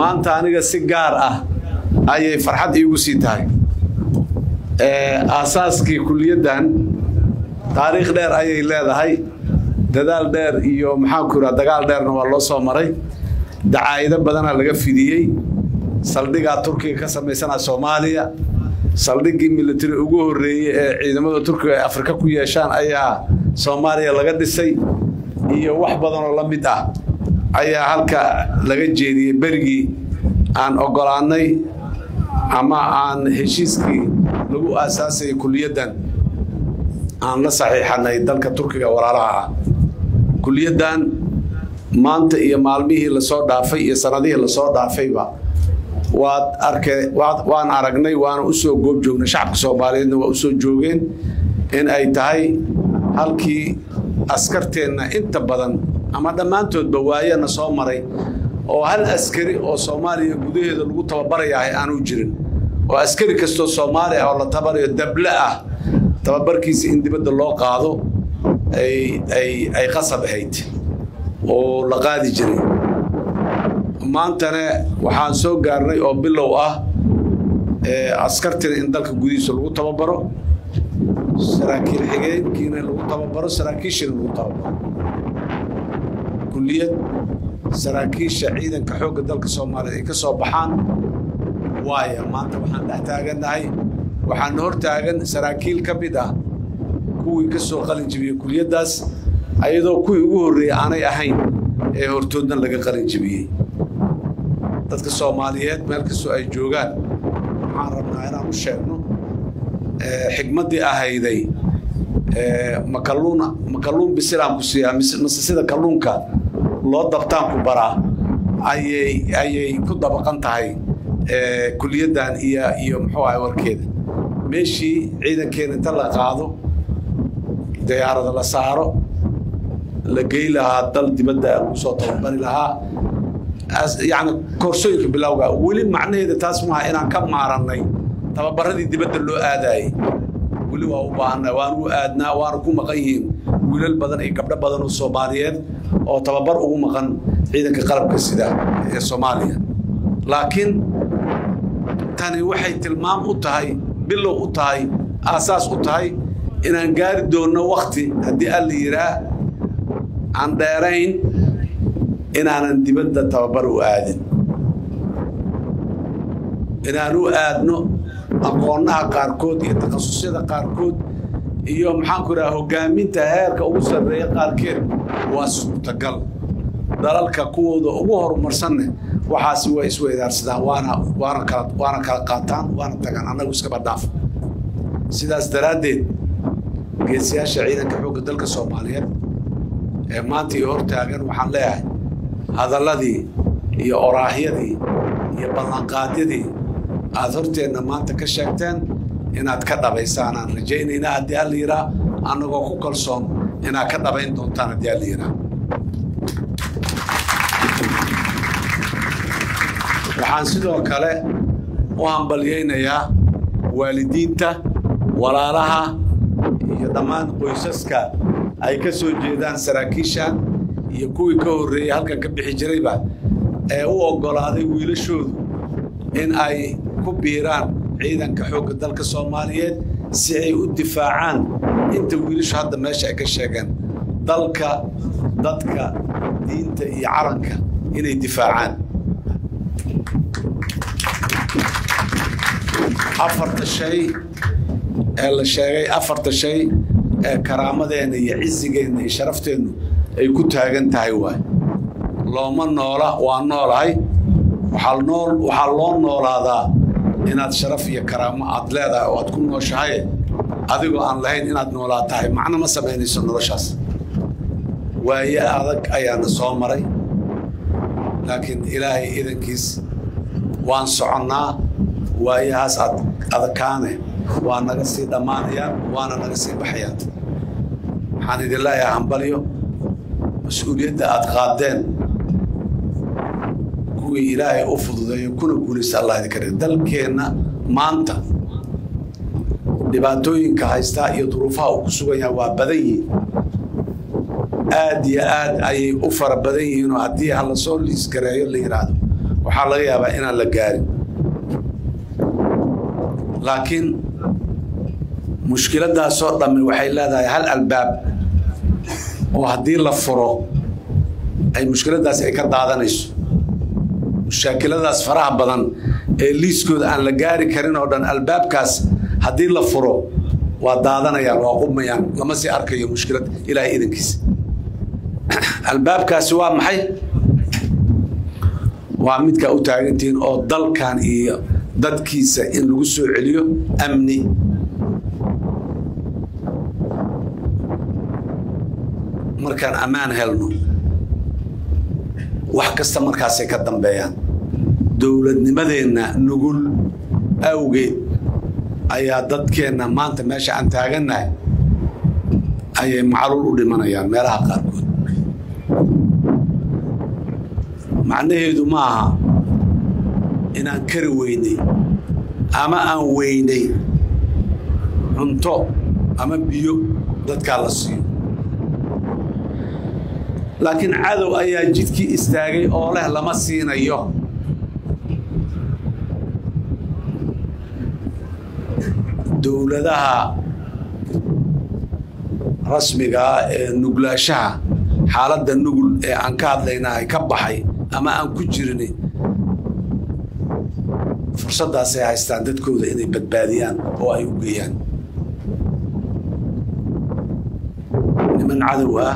maanta aniga si gaar ah ayay farxad iigu sii tahay aasaaskii kuliyaddan taariikh dheer ayay leedahay dadaal dheer iyo maxaanku iraa dagaal dheerna waa loo soo maray dacaa'ido badanaa laga fidiyey saldhigaa turkiga ka samaysanaa soomaaliya saldhiggii militari ugu horreeyey ee ciidamada turkiga ay afrika ku yeeshaan ayaa soomaaliya laga dhisay iyo wax badanoo la mid ah ayaa halka laga jeediyey berigii aan oggolaannay ama aan heshiiskii lagu aasaasayay kuliyaddan aan la saxiixanay dalka turkiga walaalaha ah kuliyaddan maanta iyo maalmihii lasoo dhaafay iyo sanadihii lasoo dhaafayba waad arke waan aragnay waana u soo goob joognay shacabka soomaaliyeedna waa u soo joogeen in ay tahay halkii askarteenna inta badan ama dhammaantoodba waayana soo maray oo hal askari oo soomaaliya gudaheeda lagu tababarayahay aanu jirin oo askari kastoo soomaali ah oo la tabarayo dable ah tababarkiisa in dibadda loo qaado ay qasab ahayd oo la qaadi jiray maantana waxaan soo gaarnay oo bilow ah askartina in dalka gudihiisa lagu tababaro saraakiil xigeenkiina lagu tababaro saraakiishina lagu tababaro kuliyad saraakiisha ciidanka xoogga dalka soomaaliyeed ay ka soo baxaan waaya maanta waxaan dhex taagannahay waxaana hor taagan saraakiil ka mid ah kuwii ka soo qalin jibiyey kuliyaddaas ayadoo kuwii ugu horreeyey aanay ahayn ee hortoodna laga qalin jibiyey dadka soomaaliyeed meel kastoo ay joogaan waxaan rabnaa inaan u sheegno xigmaddii ahayday makaluuna makalluun bisilaan ku siiyaa mase sida kalluunka loo dabtaan ku baraa ayay ayay ku dabaqan tahay kuliyaddan iyo iyo muxuu ahay warkeeda meeshii ciidankeena inta la qaado diyaarada la saaro la gey lahaa dal dibadda lagu soo tababari lahaa yani koorsooyinka bilowga weli macnaheeda taas maaha inaan ka maarannay tababaradii dibadda loo aadaayey weli waa u baahannahay waanu u aadnaa waana ku maqan yihiin wiilal badan iyo gabdho badan oo soomaaliyeed oo tababar ugu maqan ciidanka qalabka sida ee soomaaliya laakiin tani waxay tilmaam u tahay bilow u tahay aasaas u tahay inaan gaari doonno wakti haddii alla yiraa aan dheerayn inaanan dibadda tababar u aadin inaan u aadno aqoonnaha qaarkood iyo takhasusyada qaarkood iyo maxaanku idhaha hoggaaminta heerka ugu sarreeya qaarkeed waa suurtagal dalalka kuwooda ugu horumarsanne waxaasi way isweydaarsadaan waana waana kala waana kala qaataan waana tagaan annagu iskaba dhaaf sidaas daraaddeed geesiyaasha ciidanka xoogga dalka soomaaliyeed ee maanta iyo hortaagan waxaan leeyahay hadalladii iyo oraahyadii iyo ballanqaadyadii aad horteenna maanta ka sheegteen inaad ka dhabaysaan aan rajaynaynaa haddii alla yiraa annagoo ku kalsoon inaad ka dhabayn doontaan haddii alla yiraa waxaan sidoo kale u hambalyaynayaa waalidiinta walaalaha iyo dhammaan qoysaska ay ka soo jeedaan saraakiishan iyo kuwii ka horreeyey halkan ka bixi jirayba ee u oggolaaday wiilashoodu in ay ku biiraan ciidanka xoogga dalka soomaaliyeed si ay u difaacaan inta wiilashu hadda meesha ay ka sheegeen dalka dadka diinta iyo calanka inay difaacaan afarta shay ee la sheegay afarta shay ee karaamadeenna iyo cisigeenna iyo sharafteennu ay ku taagan tahay waay looma noola waa noolahay waxaa nool waxaa loo noolaadaa inaad sharaf iyo karaamo aad leedahay oo aad ku nooshahay adigoo aan lahayn inaad noolaa tahay macno ma samaynayso noloshaas waaye adag ayaana soo maray laakiin ilaahay idankiis waan soconnaa waayahaas ad adakaane waa naga sii dhammaanayaan waana naga sii baxayaan waxaan idin leeyahay hambalyo mas-uuliyadda aad qaadeen kuwii ilaahay u fududeeyo kuna guulaysta allah idinka dhig dalkeenna maanta dhibaatooyinka haystaa iyo duruufaha uu ku sugan yahay waa badan yihiin aad iyo aad ayay u fara badan yihiinoo haddii ha lasoo liisgareeyo la yidhaahdo waxaa laga yaabaa inaan la gaarin laakiin mushkiladaasoo dhammi waxay leedahay hal albaab oo haddii la furo ay mushkiladaasi ay ka daadanayso mushaakiladaas faraha badan ee liiskooda aan la gaari karin oo dhan albaabkaas haddii la furo waa daadanayaan waa qubmayaan lama sii arkayo mushkilad ilaahay idankiisa albaabkaasi waa maxay waa midkaa u taagantihiin oo dalkan iyo dadkiisa in lagu soo celiyo amni markaan ammaan helno wax kasta markaasay ka dambeeyaan dowladnimadeenna nugul awgeed ayaa dadkeenna maanta meesha aan taagannahay ayay macluul u dhimanayaan meelaha qaarkood macnaheedu ma aha inaan kari weynay ama aan weynay cunto ama biyo dadkaa la siiyo laakiin cadow ayaa jidkii istaagay oo leh lama siinayo dowladaha rasmigaa ee nuglaashaha xaaladda nugul ee aan ka hadlaynahay ka baxay ama aan ku jirin fursaddaasay haystaan dadkooda inay badbaadiyaan oo ay u geeyaan niman cadow ah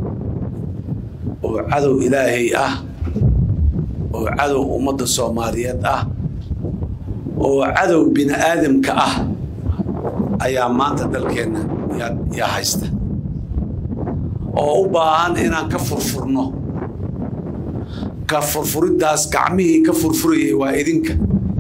oo cadow ilaahay ah oo cadow ummadda soomaaliyeed ah oo cadow bini aadamka ah ayaa maanta dalkeenna yaa haysta oo u baahan inaan ka furfurno ka furfuriddaas gacmihii ka furfurayay waa idinka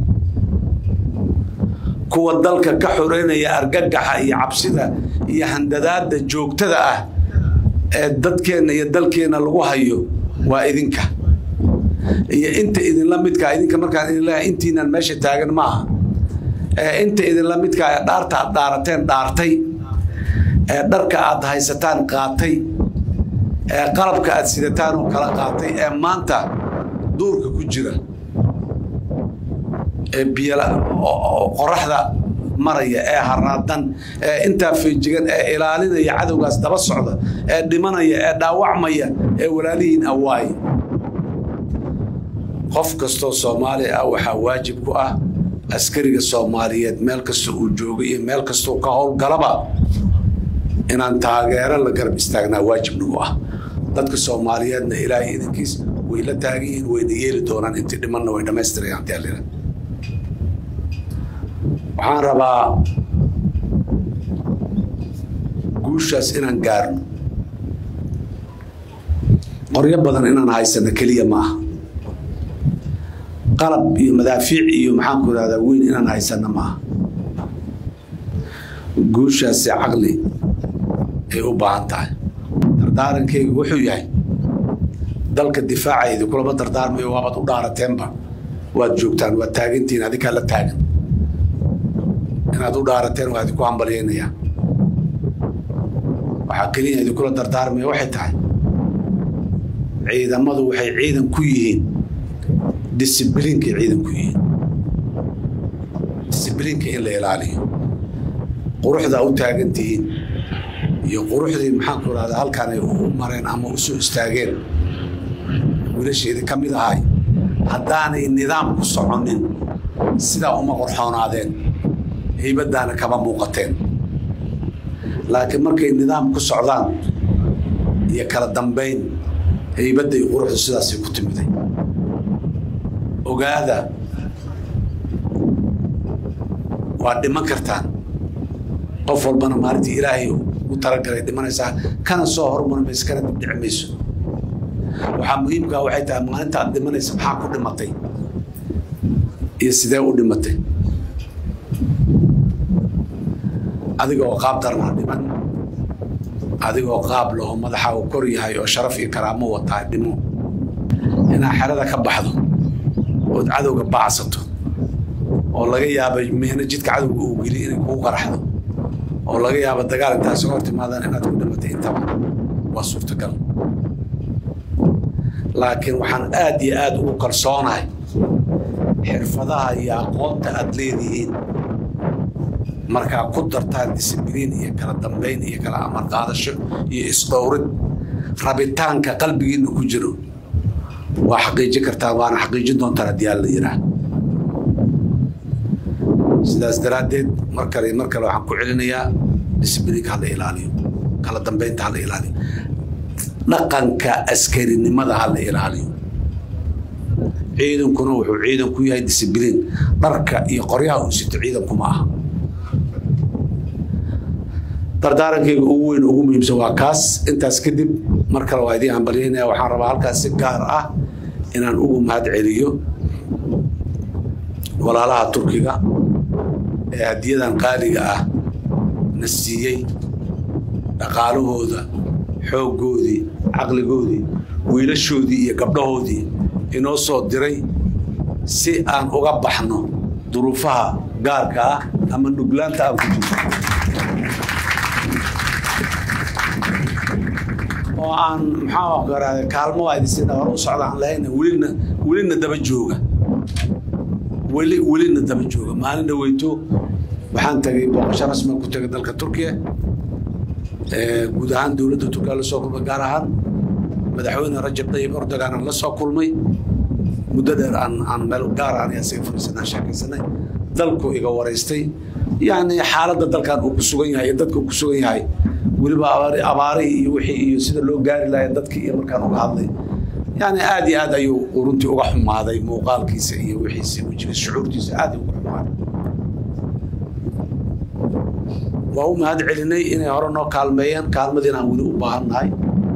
kuwa dalka ka xoreynaya argagaxa iyo cabsida iyo handadaadda joogtada ah ee dadkeenna iyo dalkeenna lagu hayo waa idinka iyo inta idinla midkaa idinka markaan idin leeyahay intiinaan meesha taagan maaha ee inta idinla midkaa ee dhaarta aad dhaarateen dhaartay ee dharka aad haysataan qaatay ee qalabka aad sidataan oo kala qaatay ee maanta duurka ku jira ee biyala qoraxda maraya ee haraadan ee intaa feejigan ee ilaalinaya cadowgaas daba socda ee dhimanaya ee dhaawacmaya ee walaalihiin awaaye qof kastoo soomaali ah waxaa waajib ku ah askariga soomaaliyeed meel kasta uu joogo iyo meel kastoo ka howlgalaba inaan taageero la garab istaagnaa waajib nagu ah dadka soomaaliyeedna ilaahay idankiis way la taagan yihiin wayna yeeli doonaan intii dhimanna way dhammaystirayaan taalina waxaan rabaa guushaas inaan gaarno qoryo badan inaan haysano keliya maaha qalab iyo madaafiic iyo maxaan ku irahdaa weyn inaan haysano maaha guushaasi caqli ay u baahan tahay dardaarankaygu wuxuu yahay dalka difaacaydi kulama dardaarmayo waabaad u dhaarateenba waad joogtaan waad taagantihiin adikaa la taagan inaad u dhaarateen waa idinku hambalyaynayaa waxaa keliya idinkula dardaarmaya waxay tahay ciidamadu waxay ciidan ku yihiin disibliinkay ciidan ku yihiin disibliinka in la ilaaliyo quruxdaa u taagan tihiin iyo quruxdii maxaan ku irahdaa halkaan ay u mareen ama u soo istaageen wiilasheedii ka mid ahay haddaanay nidaam ku soconin sidaa uma qorxoonaadeen haybadaana kama muuqateen laakiin markay nidaam ku socdaan iyo kala dambayn haybadda iyo quruxdu sidaasay ku timiday ogaada waad dhiman kartaan qof walbana maalintii ilaahay u talagalay dhimanaysaa kana soo hormari mayso kana dibdhici mayso waxaa muhiimkaa waxay tahay maalinta aad dhimanaysa maxaa ku dhimatay iyo sidee u dhimatay adigoo qaab darnaa dhiman adigoo qaab laho madaxa uu kor yahay oo sharaf iyo karaamo wataa dhimo inaad xerada ka baxdo ood cadowga baacsato oo laga yaaba meena jidka cadowga uu geliy inay kugu qaraxdo oo laga yaaba dagaal intaas hor timaadaan inaad ku dhimatay intaba waa suurtagal laakiin waxaan aad iyo aad ugu kalsoonahay xirfadaha iyo aqoonta aad leedihiin markaa ku dartaan disibliin iyo kala dambayn iyo kala amar qaadasho iyo isdhowrid rabitaanka qalbigiinna ku jiro waa xaqiijin kartaa waana xaqiijin doontaan haddii aan la yidhaah sidaas daraaddeed mar kale mar kale waxaan ku celinayaa disibliinka hala ilaaliyo kala dambaynta hala ilaaliyo dhaqanka askarinimada hala ilaaliyo ciidankuna wuxuu ciidan ku yahay disibliin dharka iyo qoryaha uu sito ciidanku ma aha dardaarankayga ugu weyn ugu muhiimsan waa kaas intaas kadib mar kale waa idiin hambalyaynaya waxaan rabaa halkaas si gaar ah inaan ugu mahad celiyo walaalaha turkiga ee hadiyadan qaaliga ah na siiyey dhaqaalahooda xooggoodii caqligoodii wiilashoodii iyo gabdhahoodii inoo soo diray si aan uga baxno duruufaha gaarka ah ama nuglaanta aan ku jirto oo aan maxaa garaa kaalmo waa idin hore u socda aan lahayn welina welina daba jooga weli welina daba jooga maalin dhaweyto waxaan tagay booqasho rasmi ku tagay dalka turkiya guud ahaan dowladda turkiya la soo kulmay gaar ahaan madaxweyne rajab tayyib erdogan aan la soo kulmay muddo dheer aan aan meel gaar aan isaga fariisanaa sheekaysanay dalku iga waraystay yacni xaaladda dalkan uu ku sugan yahay iyo dadka uu ku sugan yahay weliba abaarihii iyo wixii iyo sida loo gaari lahaa dadkii iyo markaan uga hadlay yani aad iyo aad ayuu runtii uga xumaaday muuqaalkiisa iyo wixiisa wejiga shucuurtiisa aad uga xumaaday waa u mahad celinay inay hore noo kaalmeeyeen kaalmadiina aan weli u baahannahay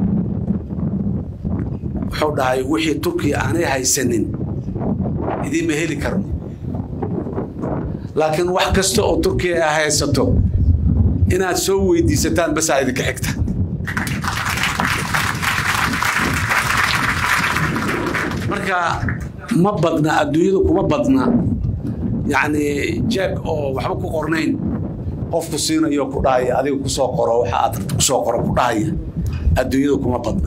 wuxuu dhahay wixii turkiya aanay haysanin idiinma heli karno laakiin wax kasta oo turkiya ay haysato inaad soo weydiisataan basaa idinka xigta marka ma badna adduunyada kuma badna yacni jeeg oo waxba ku qornayn qofku siinayo ku dhahaya adiga kusoo qoro waxa aad rabta kusoo qoro ku dhahaya adduunyada kuma badna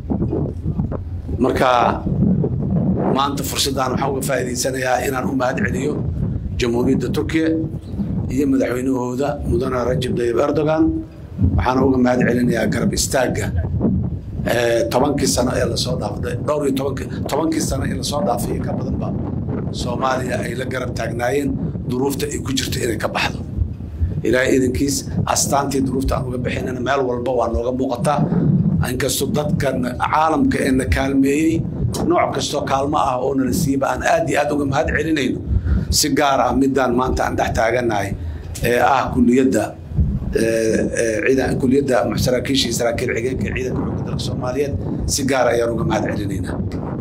marka maanta fursaddan waxaan uga faa'iidaysanayaa inaan u mahad celiyo jamhuuriyadda turkiya iyo madaxweynahooda mudane rajab tayyib erdogan waxaana uga mahad celinayaa garab istaagga tobankii sano ee lasoo dhaafay dhowr iyo tobankii tobankii sano ee lasoo dhaafay ka badanba soomaaliya ay la garab taagnaayeen duruufta ay ku jirto inay ka baxdo ilaahay idankiis astaantii duruufta aan uga bixinana meel walba waa nooga muuqataa inkastoo dadkan caalamka ee na kaalmeeyey nooc kastoo kaalmo ah oo nala siiyaba aan aad iyo aad uga mahad celinayno si gaar ah midaan maanta aan dhex taaganahay ee ah kuliyadda kuliyadda saraakiisha iyo saraakiil xigeenka ciidanka xoogga dalka soomaaliyeed si gaar ayaan uga mahad celinaynaa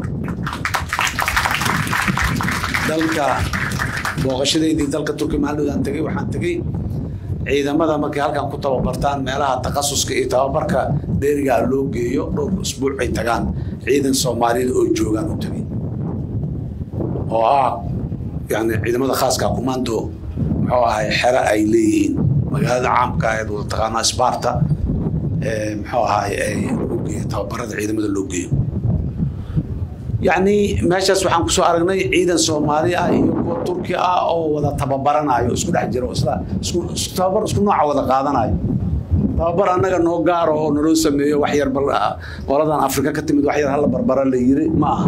dalka booqashadeydii dalka turkiya maalinoodaan tegey waxaan tegey ciidamada markay halkan ku tababartaan meelaha takhasuska iyo tababarka dheerigaa loo geeyo dhowr usbuuc ay tagaan ciidan soomaaliyada oo joogaan u tegey oo ah yani ciidamada khaaska commando muxuu ahay xero ay leeyihiin magaalada caamka ahayd wada taqaanaa sparta muxuu ahay lagu geeyo tababarada ciidamada loo geeyo yacni meeshaas waxaan kusoo aragnay ciidan soomaali ah iyo kuwa turki ah oo wada tababaranayo isku dhex jiro isla isku tababar isku nooca wada qaadanayo tababar annaga noo gaaro oo naloo sameeyo wax yar qoladan afrika ka timid wax yar hala barbara la yiri ma aha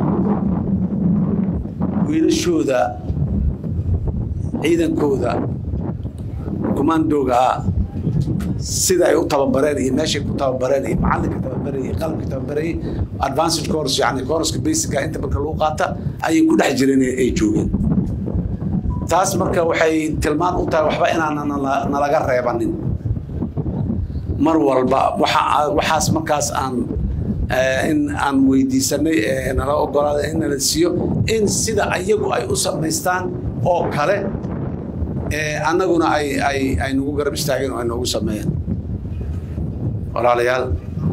wiilashooda ciidankooda commandoga ah sida ay u tababareen iyo meeshay ku tababareen iyo macallinka tababarayay iyo qalabka tababarayay advanced course yani courska basica inta marka lagu qaata ayay ku dhex jireen ay joogeen taas marka waxay tilmaan u tahay waxba inaan nalaga reebanin mar walba waxaas markaas aan in aan weydiisanay nala ogolaaday in nala siiyo in sida ayagu ay u samaystaan oo kale annaguna ay ay ay nagu garab istaageen oo ay noogu sameeyeen walaalayaal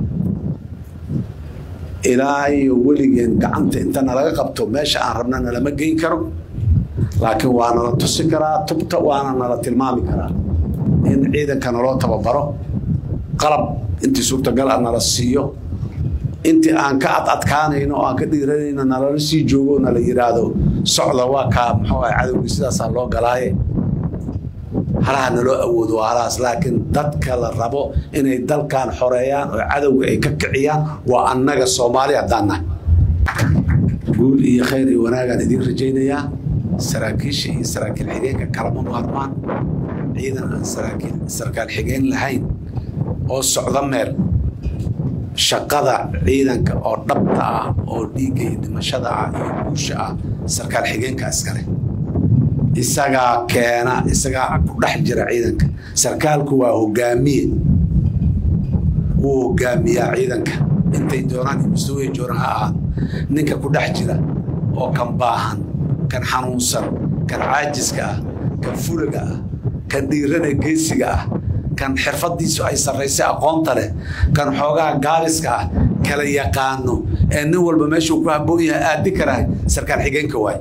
ilaa iyo weligeen gacanta inta nalaga qabto meesha aan rabna nalama geyn karo laakiin waa nala tusi karaa tubta waana nala tilmaami karaa in ciidanka naloo tababaro qalab intii suurtagal ah nala siiyo intii aan ka ad adkaanayno oo aan ka dhiiranayno nalala sii joogo nala yidhaahdo socda waa kaa muxuu ahay cadowgii sidaasaa loo galaaye halaha naloo awoodo waa halahaas laakiin dadka la rabo inay dalkan xoreeyaan oo cadowga ay ka kiciyaan waa annaga soomaali haddaan nahay guul iyo khayr iyo wanaagaan idiin rajaynayaa saraakiisha iyo saraakiil xigeenka kalama maarmaan ciidan aan saraakiil sarkaal xigeen lahayn oo socda meel shaqada ciidanka oo dhabta ah oo dhiigga iyo dhimashada ah iyo guusha ah sarkaal xigeenka iskale isagaa keena isagaa ku dhex jira ciidanka sarkaalku waa hogaamiye wuu hogaamiyaa ciidanka intay doonaan mustaway jooran ha ahaado ninka ku dhex jira oo kan baahan kan xanuunsan kan caajiska ah kan fulaga ah kan dhiirana geesiga ah kan xirfadiisu ay sarraysay aqoonta leh kan xoogaha gaabiska ah kala yaqaano ee nin walba meeshuu ku habboon yahay aadi karahay sarkaal xigeenka waay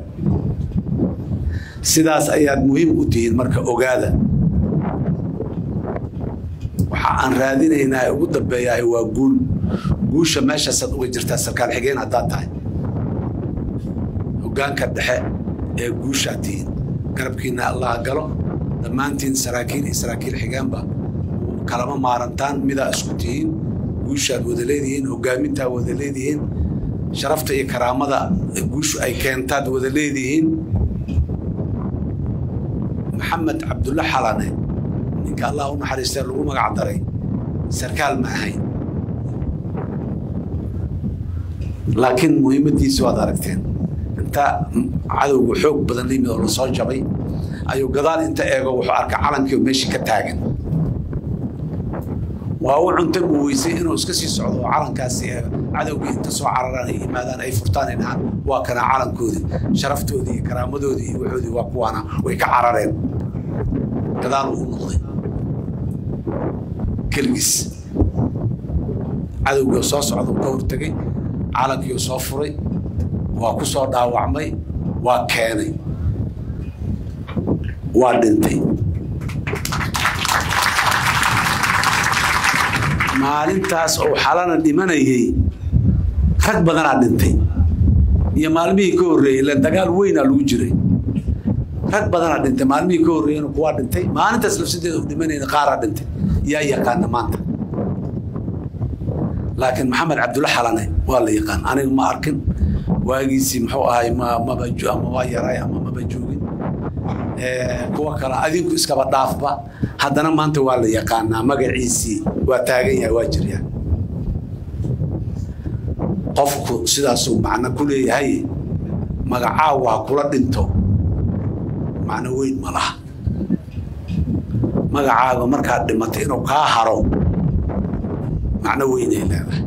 sidaas ayaad muhiim u tihiin marka ogaada waxa aan raadinaynaa ee ugu dambeeyahay waa guul guusha meeshaasaad uga jirtaa sarkaal xigeen haddaad tahay hogaanka dhexe ee guushaad tihiin garabkiina allah galo dhammaantiin saraakiil iyo saraakiil xigeenba kalama maarantaan midaa isku tihiin guushaad wada leedihiin hogaamintaad wada leedihiin sharafta iyo karaamada guushu ay keentaad wada leedihiin maxamed cabdulla xalane ninka allah u naxariistee lagu magac daray sarkaal ma ahayn laakiin muhiimadiisi waad aragteen inta cadowga xoog badan la yimid oo lasoo jabay ayuu gadaal inta eego wuxuu arka calankii meeshii ka taagan waa u cunta mu weysay inuu iska sii socdo oo calankaasi cadowgii inta soo cararaan ay yimaadaan ay furtaan ay dhahaan waa kana calankoodii sharaftoodii iyo karaamadoodii iyo waxoodii waa kuwaana way ka carareen gadaal uu noqday keligiis cadowgii soo socda ka hortegay calankii soo furay waa ku soo dhaawacmay waa keenay waa dhintay maalintaas oo xalana dhimanayay rag badanaa dhintay iyo maalmihii ka horreeyey ila dagaal weynaa lagu jiray rag badanaa dhintay maalmihii ka horreeyena kuwaa dhintay maalintaas lafsadeeda u dhimanayna qaaraa dhintay yaa yaqaana maanta laakiin maxamed cabdulla xalane waa la yaqaan aniga ma arkin waagiisii muxuu ahay maba ama waa yaray ama maba joogin kuwa kale adinku iskaba dhaafba haddana maanta waa la yaqaanaa magaciisii waa taagan yahay waa jiryaa qofku sidaasuu macno ku leeyahay magacaagu ha kula dhinto macno weyn ma laha magacaaga markaad dhimatay inuu kaa haro macno weynay leedahay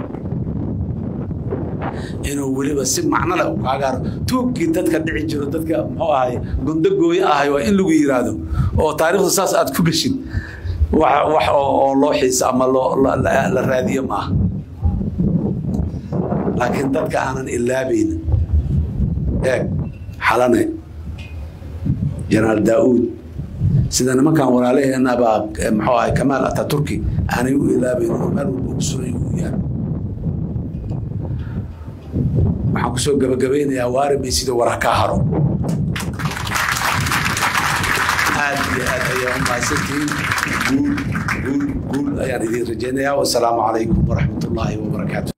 inuu weliba si macnole u kaaga haro tuugkii dadka dhici jiro dadka muxuu ahay gondo gooye ahay waa in lagu yiraahdo oo taariikhda saas aad ku geshid wax oo loo xiisa ama la raadiyo maaha laakiin dadka aanan ilaabayn eeg xalane jenaraal daa'uud sida nimankan walaalaheena baa muxuu ahay kamaal ataturki aanay u ilaabayn oo meel walba ugu suray uu yahay waxaan kusoo gabagabaynayaa waarimay sida wara ka haro aad iyo aad ayaa u mahadsantihiin guul guul guul ayaan idiin rajaynayaa wasalaamu calaykum waraxmat ullaahi wabarakaatu